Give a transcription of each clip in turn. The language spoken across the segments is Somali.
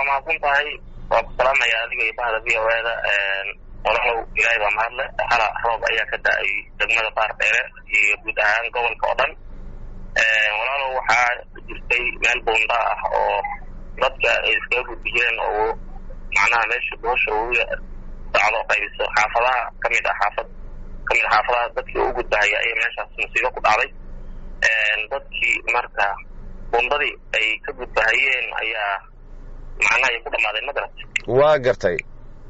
mahadsan tahay waa ku salaamaya adiga iyo bahda v o eda walaalow ilaahay baa mahadle hala roob ayaa ka da-ay degmada baar dheere iyo guud ahaan gobolka oo dhan walaalow waxaa jirtay meel buunda ah oo dadka ay iskaga gudbi jireen oo macnaha meesha boosha uga sacdo qaybiso xaafadaha kamid ah xaafad kamid a xaafadaha dadkii u gudbahaya ayay meeshaas musiibo ku dhacday dadkii marka bundadii ay ka gudbahayeen ayaa macnaha ay ku dhamaadeen madarat waa gartay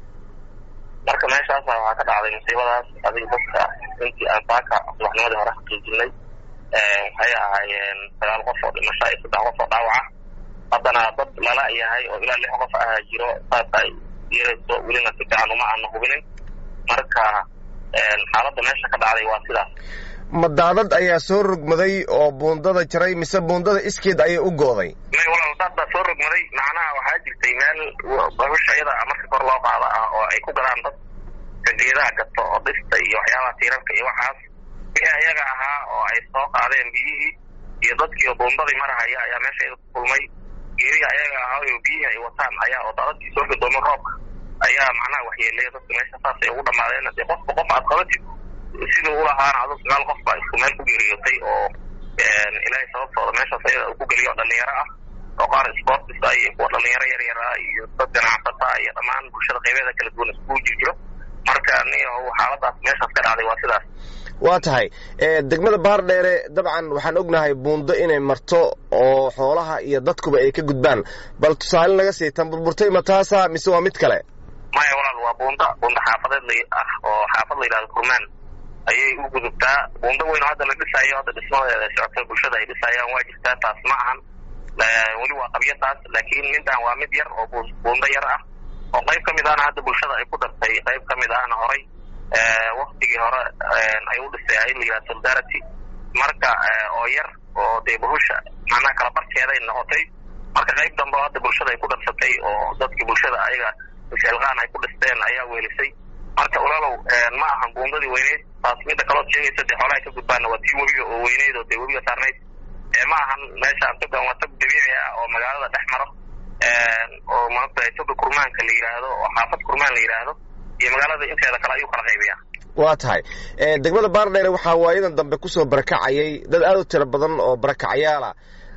marka meeshaasa waxaa ka dhacday musiibadaas adiga dadka intii aan saaka subaxnimadii hore xaqiijinay waxay ahaayeen sagaal qof oo dhimasho iyo saddex qof oo dhaawaca haddana dad lala yahay oo ilaa lix qof ah jiro saas ay yeerayso welina si fiican uma aana hubinin marka xaaladda meesha ka dhacday waa sidaas ma daadad ayaa soo rogmaday oo buundada jaray mise buundada iskeed ayay u gooday may walaal daad baa soo rogmaday macnaha waxaa jirtay meel bahusha iyada marka kor loo qaada ah oo ay ku gadaan dadka geedaha gato oo dhista iyo waxyaabaha tiirarka iyo waxaas wixii ayaga ahaa oo ay soo qaadeen biyihii iyo dadkii buundadii marahaya ayaa meesha iyada ku kulmay geerihi ayaga ahaa oo biyihii ay wataan ayaa oo daadadkii soo gadoomay roobka ayaa macnaha waxyeelaya dadka meesha saasay ugu dhamaadeen hadee qofka qof aad qabatid sidii ulahaana adu sagaal qof baa isku meel ku geeriyootay oo ilaahay sababtooda meeshaas ayada uu ku geliyo dhalinyaro ah oo qaar sportis ah iyo kuwa dhalinyaro yar yar ah iyo dad ganacsata iyo dhammaan bulshada qaybeeda kala duwan iskugu jirjiro marka niyo xaaladaas meeshaas ka dhacday waa sidaas waa tahay degmada bahar dheere dabcan waxaan ognahay buundo inay marto oo xoolaha iyo dadkuba ay ka gudbaan bal tusaale naga sii tan burburtay ma taasa mise waa mid kale maya walaal waa buunda buunda xaafadeed ah oo xaafad la yidhahdo kurmaan ayay u gudubtaa buundo weyn oo hadda la dhisaayo hadda dhismadeeda socota bulshada ay dhisayaan waa jirtaa taas ma ahan weli waa qabyo taas laakiin midaan waa mid yar oo buundo yar ah oo qayb ka mid ahna hadda bulshada ay ku dartay qayb ka mid ahna horay waktigii hore ay u dhisay ay la yidhahdo solidarity marka oo yar oo dee bahusha macnaha kala barkeeday noqotay marka qayb dambe oo hadda bulshada ay ku darsatay oo dadkii bulshada ayaga isxilqaan ay ku dhisteen ayaa weelisay marka walaalow ma ahan buundadii weyneyd taas midda kalood sheegaysa dee xoolaha ka gudbaana waa tii webiga oo weyneyd oo dee webiga saarnayd ma ahan meeshaan togan waa tog dabiici ah oo magaalada dhex maro oo maanta toga kurmaanka la yidhaahdo oo xaafad kurmaan la yidhaahdo iyo magaalada inteeda kale ayuu kala qaybiyaa waa tahay degmada baardheere waxaa waayadan dambe kusoo barakacayay dad aad u tiro badan oo barakacayaala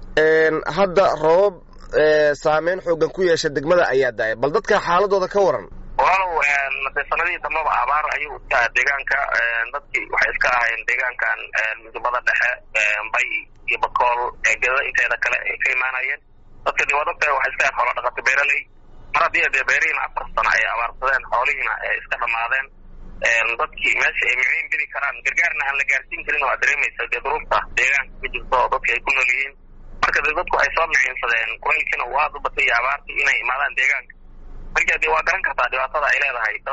hadda roobab saameyn xoogan ku yeesha degmada ayaa da-ay bal dadka xaaladooda ka waran walaalow de sanadihii dambaba abaar ayuu iska aha deegaanka dadkii waxay iska ahayn deegaankan midubada dhexe bay iyo bakool eegada inteeda kale ay ka imaanayeen dadka de waa dadka waxay iska ahayn xoola dhaqato beeraley mar haddii dee beerihiina afar sano ay abaarsadeen xoolihiina ay iska dhamaadeen dadkii meesha ay miciin bidi karaan gargaarna aan la gaarsiin karin waa dareemaysa dee duruufta deegaanka ka jirto oo dadka ay ku nool yihiin marka dee dadku ay soo miciinsadeen kulaylkiina uu aada u batay iyo abaartii inay imaadaan deegaanka marka dee waa garan kartaa dhibaatada ay leedahay dad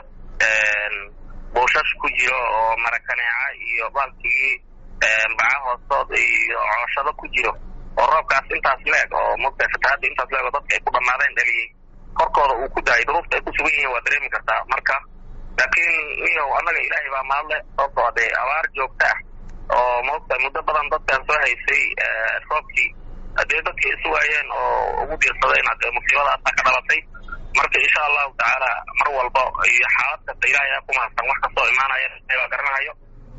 buushash ku jiro oo marakaneeca iyo baalkii baca hoostood iyo cooshado ku jiro oo roobkaas intaas leeg oo mogta fatahaadda intaas leeg oo dadka ay ku dhamaadeen dhaliyey korkooda uu ku daayay duruufta ay ku sugan yihiin waa dareemi kartaa marka laakiin niyow annaga ilaahay baa mahadle sababtoo dee abaar joogta ah oo mogta muddo badan dadkan soo haysay roobkii hadee dadkii isu waayeen oo ugu diirsadeen hadee musiibadaasa ka dhalatay marka insha allahu tacaala mar walba iyo xaalad kasta ilahay aa ku mahadsan wax kastoo imaanaya baa garanahayo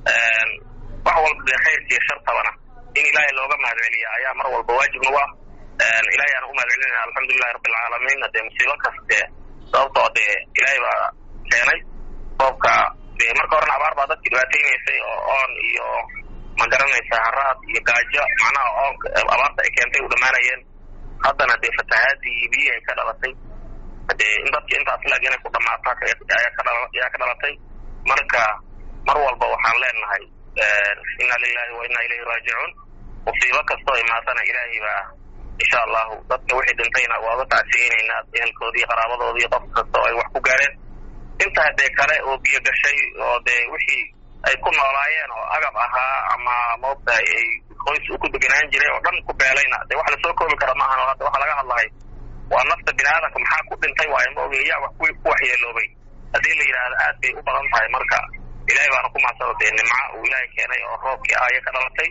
wax walba dee khayrka iyo shartabana in ilaahay looga mahad celiya ayaa mar walba waajib nagu ah ilahay aan u mahad celinayna alxamdulilahi rabbilcaalamiin hadee musiibo kaste sababtoo dee ilaahay baa keenay roobka dee marka horena abaar baa dadki dhibaateynaysay oo oon iyo ma garanaysa haraad iyo gaajo macnaha oonka abaarta ay keentay u dhamaanayeen haddana dee fatahaadii iyo biyihii ay ka dhalatay dee in dadki intaas leeg inay ku dhamaato ayaa ka dhalatay marka mar walba waxaan leenahay inna lilahi wa inna ilayhi raajicuun musiibo kastoo imaatana ilaahay baa insha allahu dadka wixii dhintayna waa uga tacsiyeynaynaa ehelkoodii qaraabadoodii qof kastoo ay wax ku gaareen intaa dee kale oo biyo gashay oo dee wixii ay ku noolaayeen oo agab ahaa ama maogtahay ay qoys uu ku deganaan jiray oo dhan ku beelayna dee wax lasoo koobi kara maahan oo hadda waxaa laga hadlahay waa nafta bini aadamka maxaa ku dhintay waayo ma oge yaa wax ku waxyeeloobay haddii la yidhaahdo aad bay u badan tahay marka ilaahay baana ku mahadsano dee nimca uu ilaahay keenay oo roobkii ah ayay ka dhalatay